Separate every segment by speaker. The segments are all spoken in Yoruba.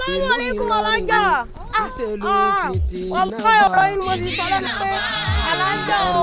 Speaker 1: Assalamu alaikum alájà. Ọ̀pá ọ̀rọ̀ yìí ni mo ti sọ lẹ́nu pé alájà o.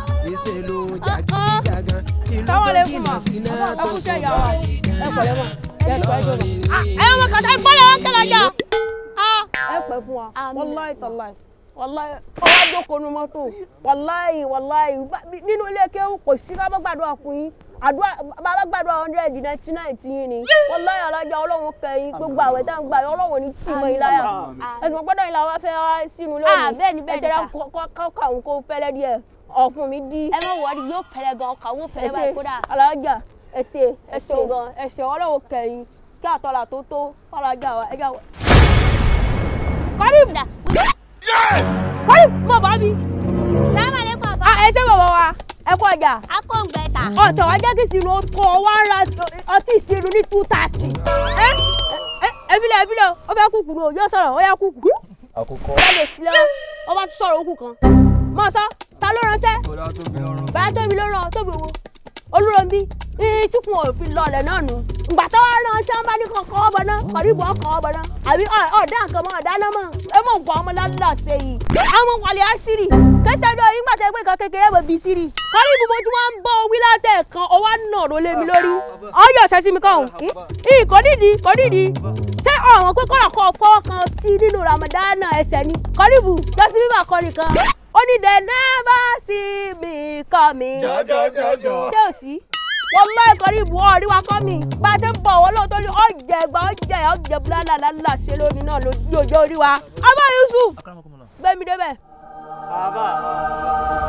Speaker 1: Assalamu alaikum ma. Ẹ kú iṣẹ́ ìyá wa. Ẹ pẹ̀lẹ́ mọ̀. Ẹ sọ ẹjọ́ mọ̀. Ẹ ọmọ kàtà ẹ gbọ́dọ̀ ẹ tẹ̀lé ajá. Ẹ pẹ́ fún wa. Wàláì tàláì. Wàláì ọwọ́ jókòó nu mọ́tò. Wàláì wàláì nínú ilé kéwù kò sí ká bá gbàdúrà fún yín àdúrà bàbá gbàdúrà hundred ninety nine ti yín ni wàláyà alájà ọlọ́run kẹyìn gbogbo àwẹ̀ tá à ń gbà yín ọlọ́run ní tì mọ́ yín láyà ẹ̀sùn gbọ́dọ̀ yín làwọn fẹ́ wá sínú lónìí
Speaker 2: bẹ́ẹ̀ni bẹ́ẹ̀ni
Speaker 1: ẹ̀ṣẹ̀
Speaker 2: sà.
Speaker 1: kọ́kọ́ àwọn kó fẹ́lẹ́ díẹ̀ ọ̀fun mi dí
Speaker 2: ẹ má wọrí yóò fẹlẹ gan ọkà wọn fẹlẹ báyìí kódà.
Speaker 1: alájà ẹ̀ṣẹ̀ ẹ̀ṣẹ̀ gan ẹ̀ṣẹ̀ ọlọ́run kẹyìn kí àtọ́là tó tó alájà wa ẹ̀jà wa. kọ́rí
Speaker 2: Dà,
Speaker 1: kọ́rí mọ̀ bá mi.
Speaker 2: Assalamu alaikum àfa.
Speaker 1: ẹ ṣé bàbá wa ẹ kú ọjà
Speaker 2: akóǹgbẹ sà.
Speaker 1: ọ̀tọ̀ wa jẹ́ kí ìsinú kọ́ wa ń ra ọtí ìsinú ní two thirty. ẹ ẹ ẹbílẹ̀ ẹbílẹ̀ ó fẹ́ kúkú ní òjò sọ̀rọ̀ ó yá kúkú.
Speaker 3: àkókò
Speaker 1: ó lè sílẹ̀ ó bá tún sọ̀rọ̀ òkú kan. mọ̀ sọ ta ló ránṣẹ́
Speaker 3: bọ́lá tóbi lọ́rùn.
Speaker 1: bàbá tóbi ló ràn tóbi wo olúròǹbí ìtukùn òfin lọlẹ̀ náà nù. ìgbà tó wá ránṣẹ́ wọn bá ní kọ́ kọ́ bọ̀ náà kọ̀ríbù ọkọ̀ bọ̀ náà àbí ọ̀dà nǹkan mọ́ ọ̀dà náà mọ́ ẹ mọ̀ nǹkan ọmọ lálẹ́ ṣe yìí. àwọn wàlẹ̀ àṣírí kẹsàjọ yìí gbàtẹ́ pé kan kékeré bò bí sírì. kọ̀ríbù mo ti wá ń bọ́ wí látẹ̀ kan ó wá nà ló lé mi lórí. ọyọ ṣẹ́ sí mi kàn ún kò nídìí kò nídìí ṣé ọ̀wọ́n pé kọ́ra kọ́ fọwọ́ kan tí nínú ramadana ẹsẹ̀ ni kọ̀ríbù jọ́sí bíbà kọrin kan ó ní the never see me coming
Speaker 3: jọjọjọjọ.
Speaker 1: ṣé ò sí wọn má ìkọrí ìbú ọrí wa kọ́ mi bá a ti ń bọ̀ wọ́n lóòótọ́ ní ọ̀jẹ̀ ẹgbà ọ̀jẹ̀ ọ̀jẹ̀ búlálà lálà ṣe lónìí náà lójú òjò orí wa abá Yusuf gbẹmí débẹ̀.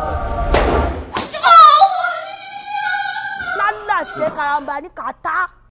Speaker 1: lálà ṣe karamba ní kàtá